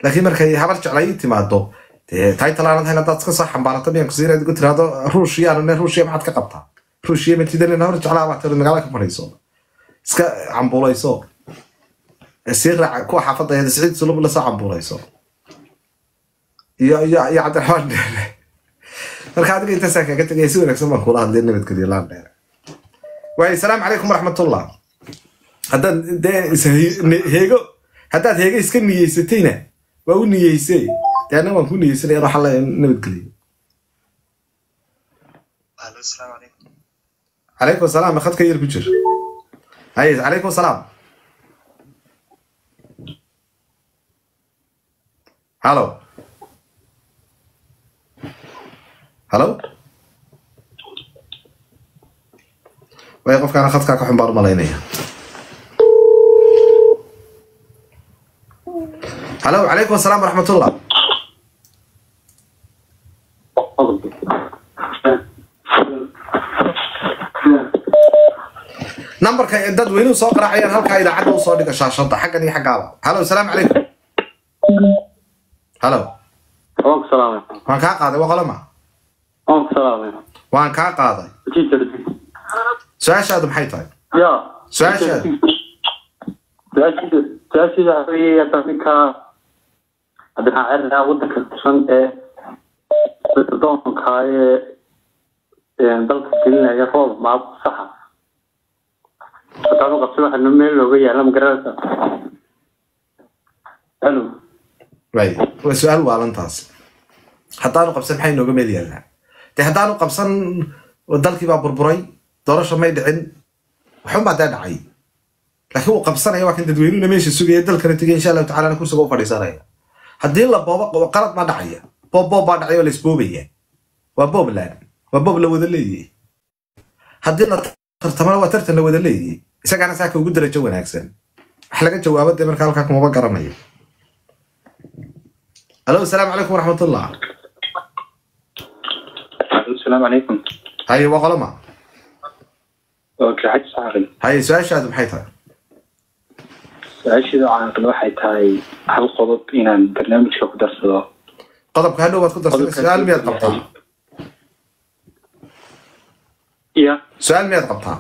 laakiin markay habar jeclay ii timaado dee taytalaanad hayn haddaad iska soo xambaarato miyan kusiin aad igu tiraahdo ruushiyaan ne ruushiya maxaad ka qabtaa ruushiya matidan habar jeclaa baa tiri magaala ka fadhiiso iska cambuulayso sii raaca kuwa xaafadda eeda siciid sulub lasoo cambuulayso iyo iyo iyo cabdiraxmaan dheere marka adiga intaasaa kaga tegaya si wanaagsan baan kula hadlay nabadgelyo laan dheere waayo salaamu calaykum waraxmatullah haddaad dee is- ne- heego haddaad heego iska niyeysatayna waa u niyeysay dee anna waan ku niyeysanaya waxaa la nabadgeliyo Allo, السلام عليكم calaykum asalaam khadka yar ku jir haye calaykum asalaam halo halo way qofkaana khadkaa ka xun baan u malaynaya halo calaykum asalaam waraxmatullah nambarka ee dad weynuhu soo qaraacayaan halkaa idaacadda usoo dhiga shaashada xaggan iyo xaggaaba halo asalaamu calaykum halo Oonku salaamay. waan kaa qaaday waa qolama Oonku salaamay. waan kaa qaaday Teacher. su-aashaadu maxay tahay Ya. Su-aashaada. Su-aashaada su-aashaada waxa weeye hadda ninka hadda waxaan cirnaa waddanka tirsan ee doonka ee ee dalka gelinaya roob maab saxa. Haddaanu qabso waxa meel looga yaala ma garanaysa. Hello. way waa su-aal waalantaas haddaanu qabsan maxay nooga meel yaallaa dee haddaanu qabsan dalkii baa burburay doorasha may dhicin waxunbaa dee dhacay laakiin uu qabsanaya waa kan dadweynuhuna meesha sugaya dalkana tegay insha allahu tacala kursiga u fadhiisanaya haddii la boobo qalad baa dhacaya boob boob baa dhacay oo laisboobaya waa boobland waa boob la wada leeyahay haddii la tartamana waa tartan la wada leeyahay isagaana saaka ugu darajo wanaagsan wax laga jawaabo dee marka halkaa kumaba garanayo alo asalaamu calaykum waraxmatullah السلام عليكم. haye waa qoloma Okay, xaj saxaafay. haye su-aashaadu maxay tahay su-aashiida caaqil waxay tahay hal qodob inaan barnaamijka ku darsado qodobka hadhow baad ku darsan Qodobka- su-aal miyaad qabtaa iyo su-aal miyaad qabtaa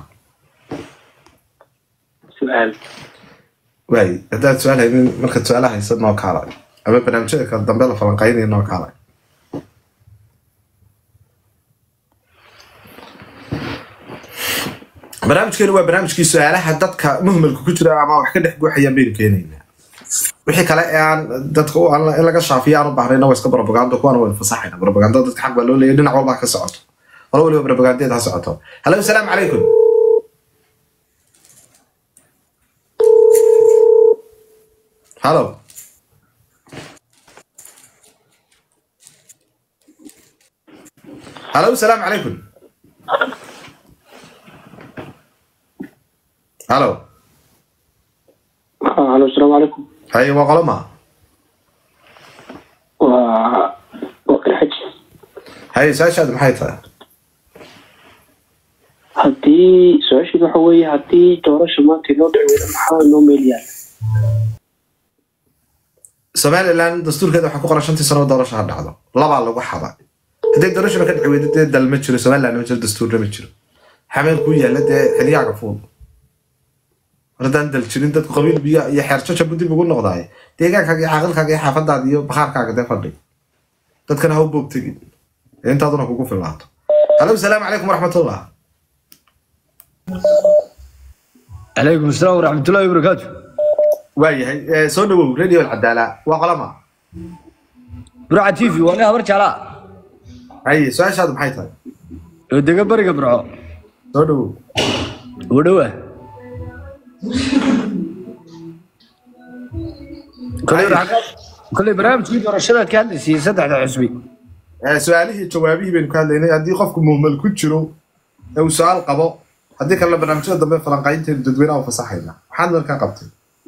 su-aal waay haddaad su-aal haynin markaad su-aalaha haysa noo kaalay ama barnaamijyada kale dambe la falanqaynaya noo kaalay barnaamijkeenu waa barnaamijkii su-aalaha dadka muhmalka ku jira ama wax ka dhex guuxayaan baynu keenaynaa wixii kale ee aan dadka u- aan- in laga shaafiyo aan u baahnayna waa iska propaganda kuwana waynu fasaxayna propaganda dadka xaq baa loo leeyahy dhinac walba ha ka socoto qolo waliba propagandeed ha socoto halo asalaamu calaykum halo halo asalaamu calaykum halo halo asalaamu calaykum haye waa qoloma waa waa qirxaj haye su-aashaadu maxay tahay haddii su-aasheedu waxa weeye haddii doorasha maanta inoo dhici weyda maxaa inoo meel yaala somaliland dastuurkeeda waxaa ku qoran shantii sano oo doorasho ha dhacdo labaa lagu xada haddii doorashaba ka dhici weydo dee dal ma jiro somaliland ma jiro dastuurna ma jiro xameel ku yaalla dee xiliyaaga fuud mar haddaan dal jirin dadku qabiil biyo iyo xeerjaja bu dib ugu noqdaay deegaankaaga iyo caaqilkaaga iyo xaafadaada iyo bakhaarkaaga dee fadhi dadkana ha u boog tegin ee intaaduna kugu filaato halo asalaamu calaykum waraxmatullah عليكم السلام ورحمة الله وبركاته waayahay eh, soo dhawow radio alcadaala waa qolama برعة تيفي وانا هبرج على haye su-aashaadu maxay tahay ودقة برقة برعو soo dhawow ودوه كل برعة كل برامج في برشادة كان سي سدح حسبي Eh, su-aalihii jawaabihii baynu ka hadlaynay haddii qofku muhmal ku jiro ee uu su-aal qabo haddii kalena barnaamijyada dambe falanqaynteenu dadweynaha u fasaxayna maxaad markaa qabtay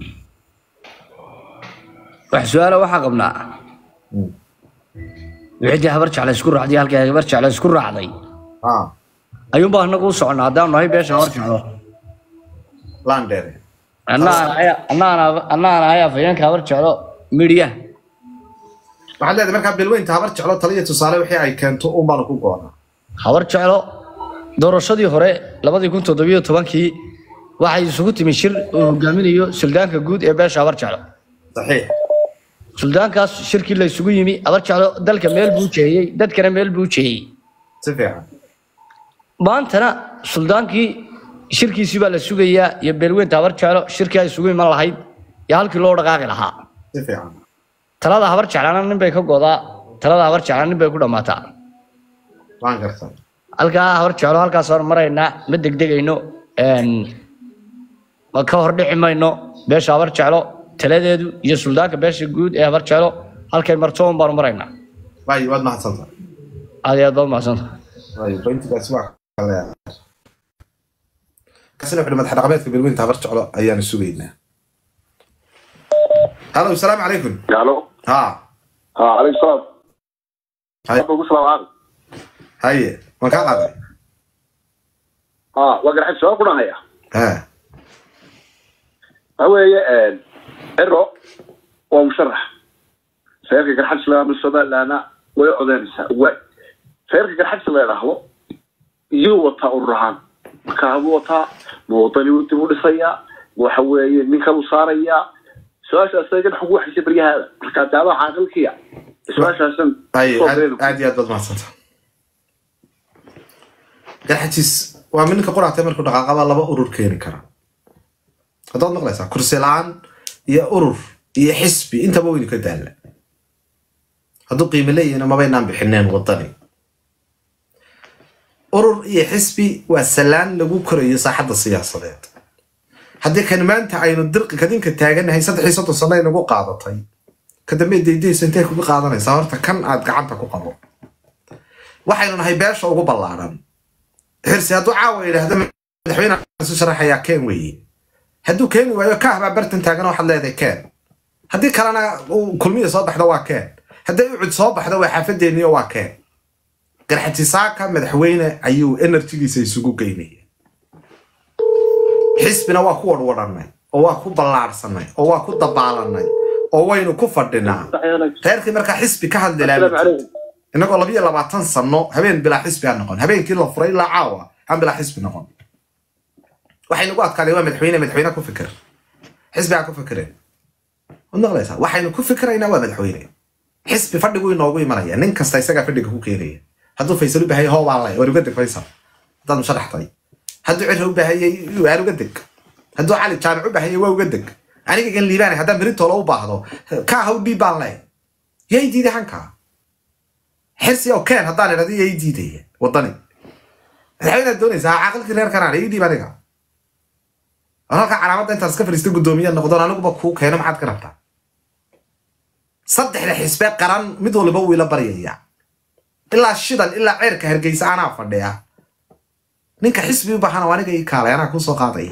wax su-aala waxaa qabnaa wixii habarjac la isku raacday halkii habarjac la isku raacday ah ayuunbaa anagu u soconnaa haddaanu nahay beesha habarjacdo landheere annaan ahay afayeenka habarjacdo midhiya waxaad leedahay markaa bilweynta habar jeclo taliya tusaale wixii ay keento un baanu ku goonaa habar jeclo doorashadii hore labadii kun toddobiyo tobankii waxay isugu timi shir uu hogaaminayo suldaanka guud ee beesha habar jeclo saxiix suldaankaas shirkii la isugu yimi habar jeclo dalka meel buu jeeyey dadkana meel buu jeeyey si fiican maantana suldaankii shirkiisii baa la sugayaa iyo beelweynta habar jeclo shirkii ay isugu iman lahayd iyo halkii loo dhaqaaqi lahaa si fiican talada habar jeclaana nin bay ka godaa talada habar jeclaana nin bay ku dhammaataa waan gartan halkaa habar jeclo halkaas hor maraynaa ma degdegayno een, ma ka hor dhici mayno beesha habar jeclo taladeedu iyo suldaanka beesha guud ee habar jeclo halkay marto un baanu maraynaa waayo waad mahadsantahay aad iyo aad baad umahadsanta waayo pointigaasi waa kale kasina wuxuu madax dhaqameedka bilweynta habar jeclo ayaanu sugaynaa halo asalaamu calaykum الو ha ها عليك السلام هاي. ابو السلام عليكم haye waan kaa qaaday ها وقر حد سؤال قلنا هيا ha هو ان ارو ومشرح سيرك قر حد سلام السودان لنا ويعودنسا و سيرك قر حد سلام له يو وتا الرهان كابو وتا موطني ودي ودسيا waxa weeye ninka uu saaraya su-aashaas ayagan xog wax jibriyaha marka daaba caaqilkiya su-aashaasan haye aad aad iyo aad baad mahadsantahay garxajiis waa minka quraatay markuu dhaqaaqaba laba urur keeni kara haddaad maqlaysaa kursi la-aan iyo urur iyo xisbi intaba weynu ka daalla hadduu qiimo leeyihina mabaynaan bixineen wadani urur iyo xisbi waa salaan lagu korayo saaxadda siyaasadeed haddii kan maanta aynu dirqi kadinka taaganahay saddex iyo soddon sano ay nagu qaadatay ka dambe daydaysa intay kuga qaadanaysaa horta kan aad gacanta ku qabo waxaynu nahay beesha ugu ballaaran xirsi hadduu caawa yidhaahdo madaxweyne isu sharaxayaa keen weeye hadduu keeni waayo kaah baa bartan taagan waxaad leedahay keen haddii kalena uu kulmiya soo baxdo waa keen hadday ucud soo baxdo waa xaafadeeniyo waa keen garxatisaaka madaxweyne ayuu enerjigiisa isugu geynaya xisbina waa ku wadhwadhanay oo waa ku ballaarsanay oo waa ku dabaalanay oo waynu ku fadhinaa reerkii markaa xisbi ka hadli السلام lahaa عليكم inagoo labiyo labaatan sano habeen bilaa xisbi aan noqon habeenkii la furay ilaa caawa aan bilaa xisbi noqon waxay nagu adkaaday waa madaxweyne madaxweyne ku fikir xisbi aan ku fikireen waad maqlaysaa waxaynu ku fikiraynaa waa madaxweyne xisbi fadhigu inoogu imanaya nin kasta isagaa fadhiga ku keenaya hadduu faysal u baahayay hoobaan lay waar uga deg faysal haddaad musharaxtay hadduu cira u baahayay waar uga deg hadduu cali jaamic u baahayay waa uga deg aniga gan liibaanay haddaan berintoola u baahdo kaa haw dhiib baan lay yay diiday hankaa xirsi oo keen haddaan idhahdo yay diidaya wadani madaxweynaad doonaysaa caaqilkii reer kanaan ii dhiib aniga war halka calaamadda intaad iska fadhiista guddoomiye noqdoon aniguba kuu keeno maxaad ka rabtaa saddexda xisbe qaran mid waliba wuu ila baryaya ilaa shidan ilaa ceerka hargeysa anaa fadhiya ninka xisbi u baahana waa aniga ii kaalay anaa kuu soo qaadaya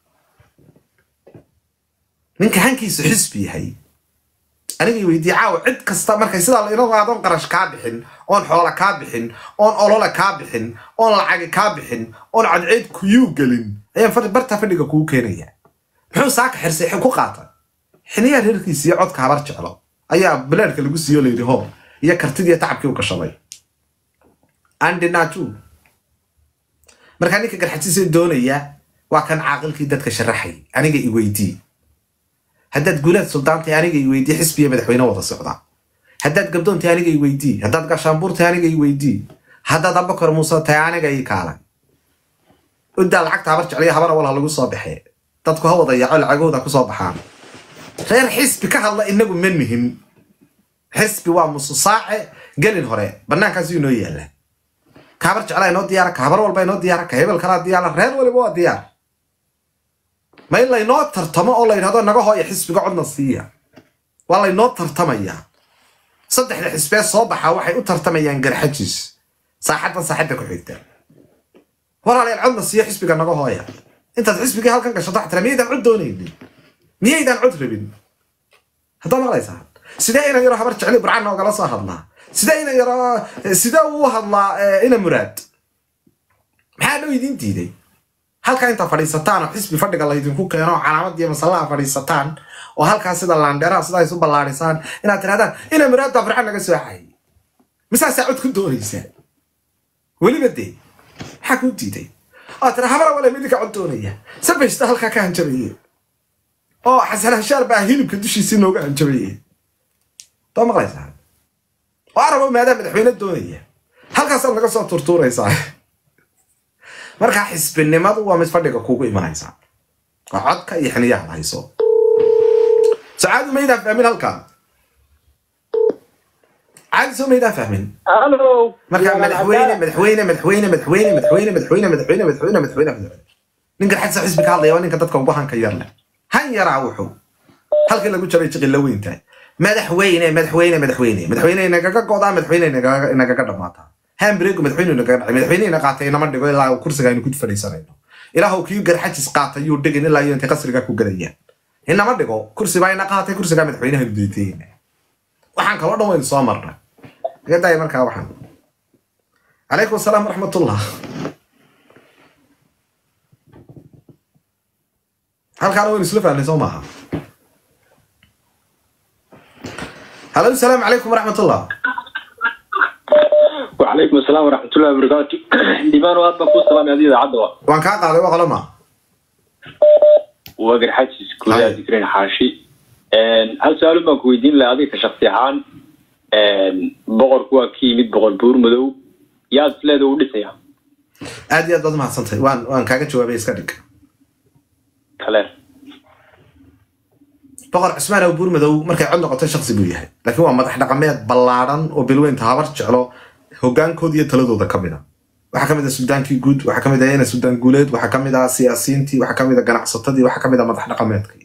ninka hankiisu xisbi yahay anigay weydiye caawa cid kasta markay sidaa inagoo aadoon qarash kaa bixin oon xoola kaa bixin oon olole kaa bixin oon lacagi kaa bixin oon cadceed kuyuu gelin ayaan fadhi- barta fadhiga kuu keenaya muxuu saaka xirsay ku qaata xiniyaa reerkiisa iyo codka habar jeclo ayaa bileedhka lagu siiyo layidhi hoo iyo kartidii tacabkii u gashaday andinaju markaa ninka garxajisa doonaya waa kan caaqilkii dadka sharaxay aniga i weydii haddaad guulaad suldaantay aniga i weydii xisbiya madaxweyne wada socda haddaad gabdoontay aniga i weydii haddaad gashaanbuurtay aniga i weydii haddaad abakar muuse tahay aniga ii kaalay uddaa lacagta habar jecliya habana walha lagu soo baxee dadku ha wada yaaco lacagahooda ku soo baxaan reer xisbi ka hadla inagu ma nihin xisbi waa mususaace gelin hore banaankaas inoo yaala ka habar jeclaa inoo diyaara ka habar walba inoo diyaara ka hebel kalaa diyaara reer waliba waa diyaar ma in laynoo tartamo oo la yidhahdo naga hooya xisbiga codna siiya waa laynoo tartamayaa saddexda xisbee soo baxa waxay u tartamayaan garxajiis saaxaddan saaxadda ku xigta walaalayaal codna siiya xisbiga naga hooya intaad xisbigii halkan gashato xatira miyaydaan cod doonaynin miyaydaan cod rabin haddaa maqlaysaa sidee ina yaro habar jecli burcaan noogala soo hadlaa sidee ina yaro sidee uu hadlaa eh, ina muraad maxaa dhow idiin diiday halkaa intaa fadhiisataan oo xisbi fadhiga laydinku keeno oo calaamad iyo masallaha fadhiisataan oo halkaas sida laandheeraha sidaa isu ballaadhisaan inaad tirahdaan ina muraadda farxan naga soo xayay misaasaa cod ku doonaysaa weliba dee maxaa kuu diiday oo tira habara wale midinka cod doonaya sabaysta halkaa ka hanjabaye oo xasan hashaar baa hilibka dushiisii nooga hanjabaye doo maqlaysaa oo arabo maadaa madaxweyne doonaya halkaasaad naga soo turtuuraysaa markaa xisbinimadu waa mid fadhiga kugu imanaysaa oo codka iyo xiniyaha hayso sacaadu maydaan fahmin halkaa caadi soo maydaan fahmin halo marka madaxweyne madaxweyne madaxweyne madaxweyne madaxweyne madaxweyne madaxweyne madaxweyne madaxweyne madaxweyne ninka xagsa xisbi ka hadlaya waa ninka dadka ugu hanka yar leh han yaraa wuxuu halkii lagu jaray jiqilla weyn tahay madaxweyne madaxweyne madaxweyne madaxweyne inagaga godaa madaxweyne inagaga inagaga dhamaataa hambreegu madaxweyne inagaga dhacay madaxweyne ina qaatay inama dhigo ilaa uu kursiga aynu ku fadhiisanayno ilaahu kii garxajis qaatay yuu dhigin ilaa iyo intay qasriga ku gadayaan inama dhigo kursi baa ina qaatay kursigaa madaxweynaha duytayna waxaan kaloo dhan waynu soo marnay iga daaya markaa waxaan calaykum asalaam waraxmatullah halkaana waynu isla fahnay soo maaha halo asalaamu calaykum waraxmatullah وعليكم السلام ورحمة الله وبركاته ديبان واد بكو سلام هذه عدوى waan kaa qaaday waa qolama وقر حاجز كلها هاي. ذكرين حاشي ان هل سؤال ما كويدين لا هذه كشخصي عان ان بقر كوا كي مid بقر بور مدو يا سلاد ودسيا aad iyo aad baad mahadsantahay waan waan kaaga jawaabay iska dhig kale boqor cusmaan oo buur madow markay cod noqoto shaksi buu yahay laakiin waa madax dhaqameed ballaaran oo bilweynta habar jeclo hogaankooda iyo taladooda ka mid a waxaa ka mid a sudaankii guud waxaa ka mid ah ina sudaan guuleed waxaa ka mid ah siyaasiyiintii waxaa ka mid a ganacsatadii waxaa ka mid a madax dhaqameedkii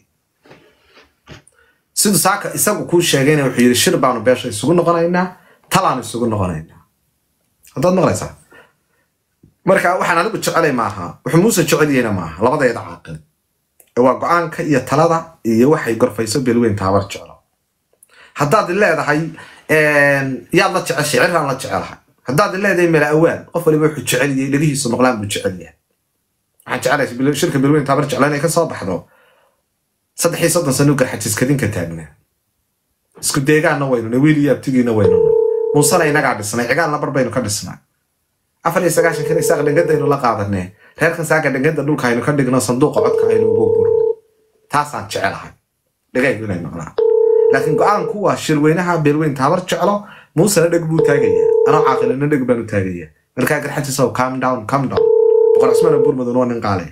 siduu saaka isagu kuu sheegayna wuxuu yidhi shir baanu beesha isugu noqonaynaa talaanu isugu noqonaynaa haddaad maqlaysaa marka waxaan anigu jecelay maaha wuxuu muuse jecel yahayna maaha labadeeda caaqil waa go-aanka iyo talada iyo waxay gorfayso beelweynta habar jeclo haddaad leedahay yaad la jeceshay ciraan la jecelahay haddaad leedahay mala awaan qof waliba wuxuu jecel yahay dhegihiisu maqlaan buu jecel yahay waxaan jecelahay bil- shirka beelweynta habar jeclo inay ka soo baxdo saddex iyo soddon sano garxajiskadinka taagnaa isku deegaanna waynuna wiil iyo abtigiina waynuna muusena inagaa dhisnay cigaalna bar baynu ka dhisnay afar iyo sagaashan kan isaaq dhangadaynu la qaadanee reerkan saaga dhangada dhulka aynu ka dhigno sanduuqa codka aynu ugu burno taasaan jecelahay dhagaygu inay maqlaan laakiin go-aanku waa shirweynaha beelweynta habar jeclo muusena dheg buu taagayaa anoo caaqilina dheg baanu taagayaa markaa garxajisow calm down calm down boqor cusmaan oo buurmadow waa nin qaale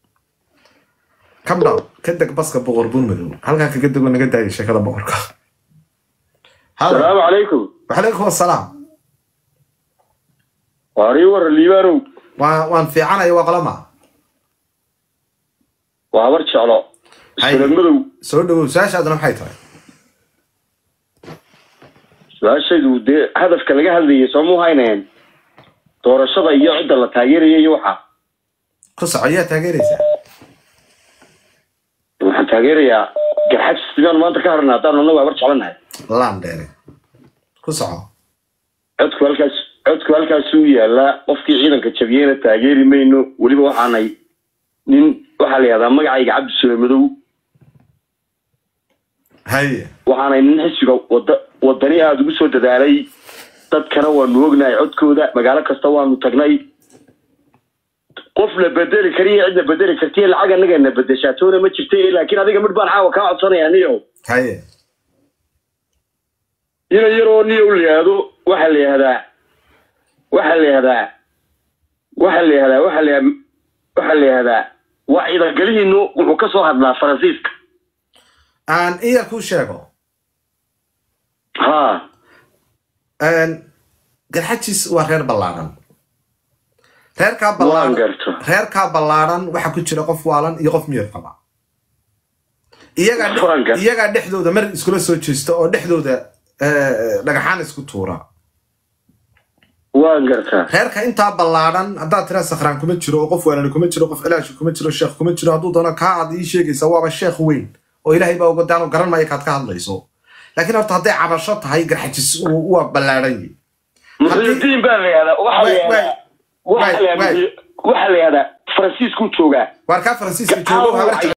calm down ka deg baska boqor buurmadow halkaa kaga dego naga daaya sheekada boqorka Halo. السلام عليكم waxalaykum asalaam واري ور الليبانو waan waan fiicanaya waa qolama وعبر شعلو هاي. سلام مدو soo dhawow su-aashaaduna maxay tahay su-aashaydu dee hadafka laga hadlayay soo muu haynayeen doorashada iyo cidda la taageeraya iyo waxa ku soco yaa taageeraysaa waxaan taageerayaa garxaj sidaan maanta ka harna haddaan anagu habar jeclanahay laan dheere ku soco codku halkaas codku halkaasuu yaalaa qofkii ciidanka jabiyeyna taageeri mayno weliba waxaanay nin waxaa la yihahdaa magacayga cabdi sule madow haye waxaanay nin xisbiga wada wadani aada ugu soo dadaalay dadkana waanu ognahay codkooda magaalo kasta waanu tagnay qof la bedeli kariyo cidna bedeli kartiyo lacag anagana bedeshaatoona ma jirta laakiin adiga midh baan caawa kaa codsanaya niyo haye ina yaroo niyo la yihahdo waxaa la yihahdaa waxaa la yihahdaa waxaa la yihahdaa waxaa la yihahdaa waxaa la yihahdaa waa ciidangalihiinu wuxuu ka soo hadlaa faransiiska aan iya kuu sheego ha garxajis waa reer ballaaran reerkaa waan ballaaran garto reerkaa ballaaran waxaa ku jira qof waalan iyo qof miyir qaba iyagaa dhex- Waan gar- iyagaa dhexdooda mar iskula soo jeesta oo dhexdooda eh, dhagaxaan isku tuura waan gartaa reerka intaa ballaaran haddaad tira sakhraan kuma jiro oo qof waalani kuma jiro qof cilaashi kuma jiro sheekh kuma jiro hadduu doono kaa aad ii sheegaysa waaba sheekh weyn oo ilaahay baa uga daanu garan maayo kaad ka hadlayso laakiin horta hadday cabasho tahay garxajis uu- waa ballaaran yihi muxuudiin baa la yihahdaa waxaa la Waay, yihahdaa waay, waxaa la waay. yihahdaa waxaa la yihahdaa faransiisku joogaa waar kaa faransiiska Caawa joogo habar waxay